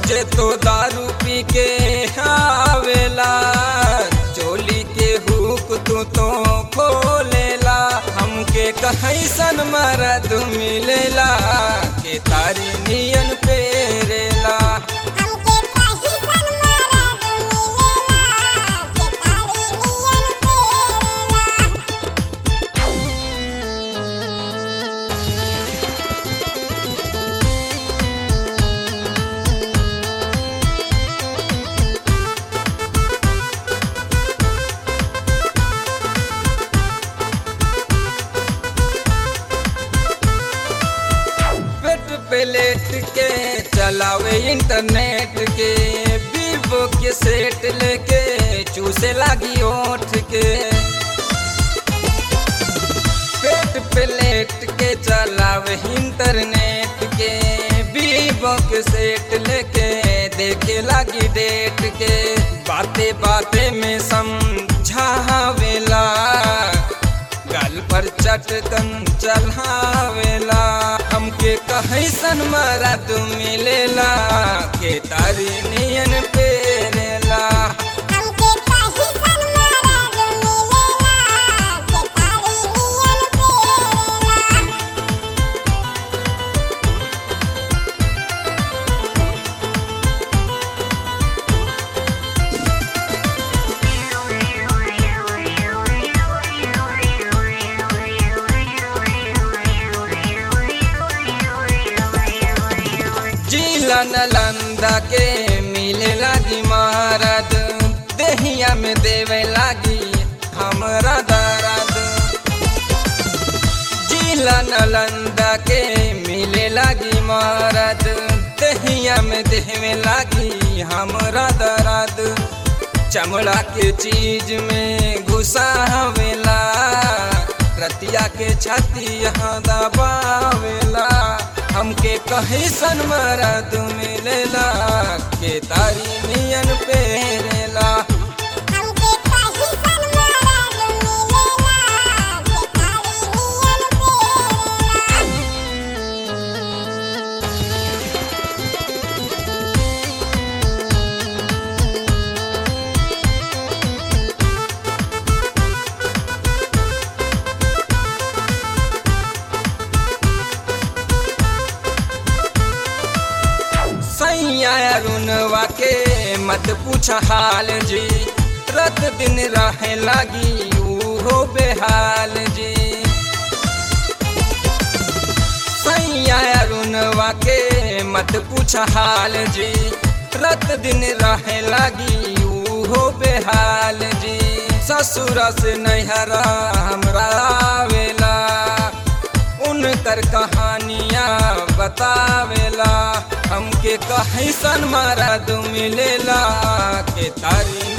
रोजे तो दारू पी के आवेला चोली के हुक तू तो खोलेला हमके कहैसन मरद मिलेला के तारी नियन पेरेला हमके कहीं सन मरद मिलेला के तारी नियन पेरेला पेट पे लेट के चलावे इंटरनेट के वीवो के सेट लेके चूसे लागी ओठ के पेट पे लेट के चलावे इंटरनेट के वीवो के सेट लेके देखे लागी डेट के बाते बाते में समझावेला गल पर चटकन चढ़ावेला हमके कहैसन मरा तू मिलेला के तारी नियन पेरेला हमके कहीं सन मरद मिलेला के तारी नियन पेरेला जिला नलंदा के मिले लागी मारद देहिया में देवे लागी हमरा दर्द जिला नलंदा के मिले लागी मारद देहिया में देवे लागी हमरा दर्द चमड़ा के चीज में घुसावेला रतिया के छाती यहाँ दबावेला हमके कहीं सन मरद मिलेला के तारी नियन पेरेला हमके कहीं सन मरद मिलेला के तारी नियन पेरेला सैया अरुणवा के मत पूछ हाल जी रात दिन रहे लागी उहो बेहाल जी सैया अरुणवा के मत पूछ हाल जी रात दिन रहे लागी उहो बेहाल जी ससुर से नैहरा हमरा आवेला उनकर कहानियाँ बतावेला हमके कहीं सन मरद मिलेला के तारी